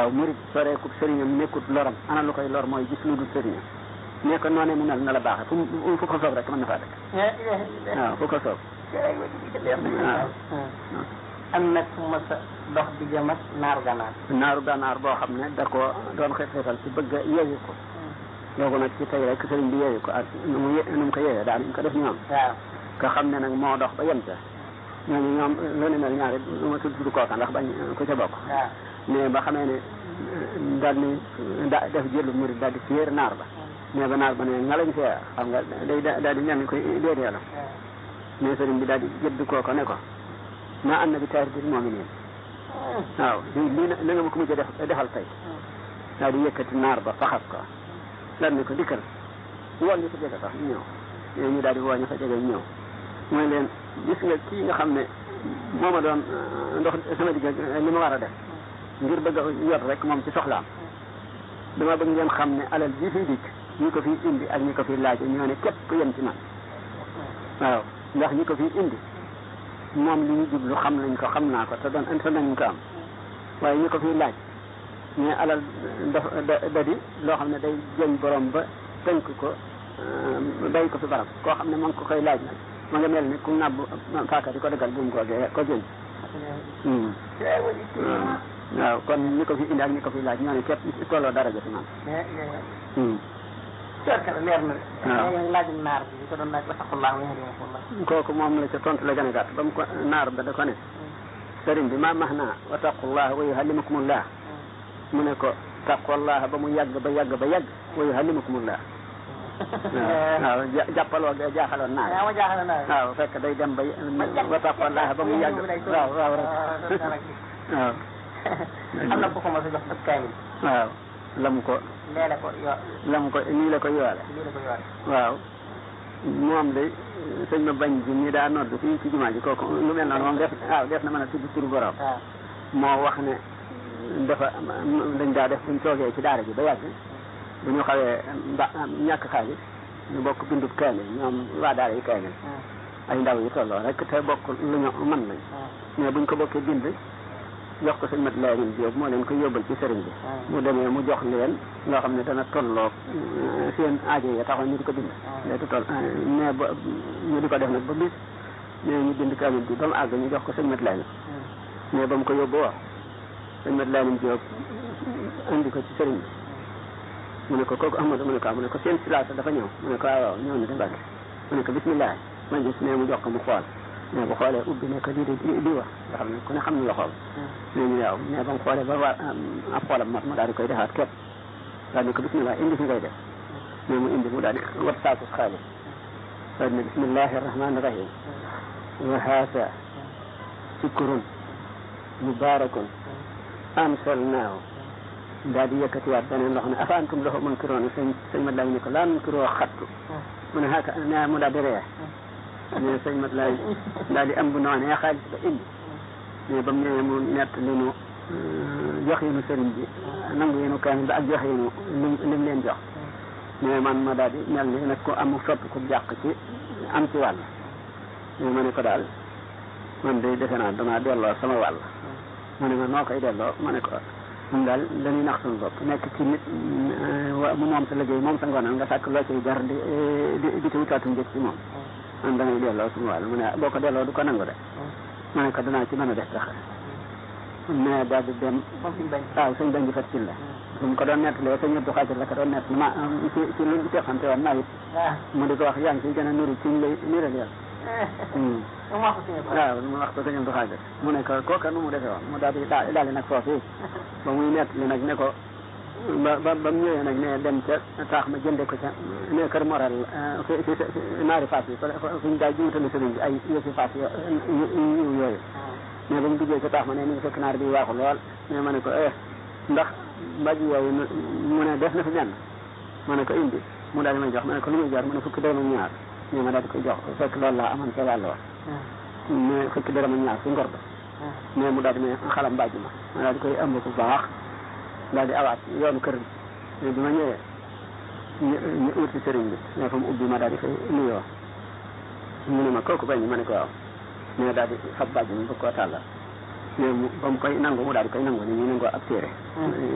waaw murit soreekub sëriñam nekkut loram ana lu koy lor mooy gis lu dul sëriñam ne ko noonee mu mel na la baaxee fu mu fu ko soob rek mën na faa dëkk waaw fu ko soob waaw am nag fu ma sa dox di jëm ak naaru gànnaar naaru gànnaar boo xam ne da ko doon xeet xeetal ci bëgg a yeewi ko loolu nag ci tey rek sëriñ bi yeewi ko ak nu mu ye nu mu ko yeewee daal ñu ko def ñoom waaw nga xam ne nag moo dox ba yem ca ñooñu ñoom lu ne mel ñaari lu ma tudd tudd kooka ndax bañ ku ca bokk waaw mais ba xamee ne daal ni da def jëlu murid daal di téer naar ba mais ba naar ba ne nga lañ fee xam nga day daal di mel ni koy déet yàlla mais sëriñ bi daal di jëdd kooko ne ko naa am na bi taar bi moo ngi nii waaw lii lii na nga ma ko mujj def defal tey daal di yëkkati naar ba faxas ko daal ne ko dikkal woon ñu fa jege sax ñu ñëw ñoo ñu daal di woo ñu fa jege ñëw mooy leen gis nga kii nga xam ne moo ma doon ndox sama digg li ma war a def ngir bëgg a yor rek moom ci soxlaam dama bëgg ngeen xam ne alal ji fiy dikk ñi ko fiy indi ak ñi ko fiy laaj ñoo ne képp yem ci man waaw ndax ñi ko fiy indi moom li ñu jublu xam nañ ko xam naa ko te doon te nañ ko am waaye ñi ko fiy laaj mais alal dafa da da di loo xam ne day jëñ borom ba tënk ko day ko fi barab koo xam ne ma ngi ko koy laaj nag ma nga mel ni ku nàbb faaka di ko dëggal bu mu ko gee ko jëñ waaw kon ñi ko fi indi ak ñi ko fi laaj ñoo ne képp tolloo daraja fi man cerkala leer na waaw. de laajum naar bi ko doon laaj wa taqullah wa yahdikumullah kooku moom la ca tontu la gën a gàtt ba mu ko naar ba da ko ne sëriñ bi ma max naa wa taqullah wa yuhallimukumullah mu ne ko taqullah ba mu yàgg ba yàgg ba yàgg wa yuhallimukumullah waaw waaw ja- jàppaloo ga jaaxaloon naar yaa ma jaaxal naa waaw fekk day dem ba wa taqullah ba mu yàgg waaw waaw rek waaw am na ku ko mos a jox ëpp kaamil waaw la mu ko leele ko yo la mu ko nii la ko yoole lii la ko yore waaw moom de sëñ ma bañ ji ñi daa nodd fii ci jumaa ji kooku lu mel noonu moom def waaw def na mën a tudd turu borom waaw moo wax ne dafa dañ daa def buñ toogee ci daara ji ba yàgg bu ñu xawee mba ñàkk xaalis ñu bokk bindub kaamil ñoom waa daara yi kaamil ay ndaw yi tolloo rek te bokk lu ñu mën lañ mais buñ ko bokkee bind jox ko sëñ mat laamin Jóob moo leen ko yóbbal ci sëriñ bi mu demee mu jox leen loo xam ne dana tolloo seen aajo yi taxoon ñu di ko bind léegi toll mais ba ñu di ko def nag ba bis mais ñu bind kaamil bi ba mu àgg ñu jox ko sëñ mat laamin mais ba mu ko yóbbu wax sëñ mat laamin Jóob indi ko ci sëriñ bi mu ne ko kooku Ahmadu mu ne ko ah mu ne ko seen silaasa dafa ñëw mu ne ko waaw waaw ñëw na de Mbàkke mu ne ko bismillah ma gis mais mu jox ko mu xool mais bu xoolee ubbi ne ko lii de lii lii wax nga xam ne ku ne xam na la xool mais ñu waaw mais ba mu xoolee ba war ab xoolam mat mu daal di koy defaat képp daal ne ko bismillah indi fi ngay def mais mu indi mu daal di wat saaku xaalis daal ne bismillahi rahmani rahim wa haasa sikurun mubarakun ansalnaahu daal di yëkkatiwaat beneen loo xam ne afa antum lahu munkiroon sëñ sëñ mat laay ne ko laa munkiroo xattu mu ne xaaka ne mu daal di ree mais sëñ mat laay daal di am bu noonee xaalis ba indi mais ba mu ñëwee mu nett li nu jox yi nu sëriñ bi nangu yi nu kaamil ba ak jox yi nu lim lim leen jox mais man ma daal di mel ni nag ko am soppi ku jàq ci am ci wàll mais ma ne ko daal man de defe naa danaa delloo sama wàll ma ne ma noo koy delloo ma ne ko ñun daal dañuy nax suñu bopp nekk ci nit wa mu moom sa liggéey moom sa ngoonal nga sàkk loo ciy jar di di di ci wutaatu njëkk ci moom man damay delloo suñu wàll mu ne boo ko delloo du ko nangu de ma ne ko danaa ci mën a def tax mais daal di dem moom suñu bañ waaw suñ bañ di fat ci la su mu ko doon nettalee sëñ Abdou Xaadir la ko doon nett ma ci ci luñ teexante woon naa it waaw mu di ko wax yaa ngi ciy gën a nuru ci ñu lay niral yàlla mu wax ko suñu waaw mu wax ko sëñ Abdou Xaadir mu ne ko kooka nu mu defee woon mu daal di daal daal di nag foofu ba muy nettali nag ne ko ba ba ba mu ñëwee nag ne dem ca taax ma jënde ko ca ne kër moral fi fi fi naari faas yi fa fi ñu daal jiwutali sëriñ bi ay yëfi faas yo yiw yooyu mais ba mu duggee ca taax ma ne mi ngi fekk naar bi waaxu lool mais ma ne ko eh ndax mbaj yooyu mu ne def na fi benn ma ne ko indi mu daal di may jox ma ne ko lu muy jar mu ne fukki dërëm ak ñaar mais ma daal di koy jox fekk loolu laa amoon ca wàll wa mais fukki dërëm ak ñaar si ngor ba mais mu daal di may xalam mbàjj ma ma daal di koy ëmb bu baax daal di awaat yoonu kër mais bi ma ñëwee ñu ñu uti sëriñ bi mais fa mu ubbi ma daal di koy nuyoo mu ne ma kooku bañ ma ne ko waaw mais daal di fab bàjj mi bëgg koo tàllal mais mu ba mu koy nangu mu daal di koy nangu ni ñu nangoo ab téere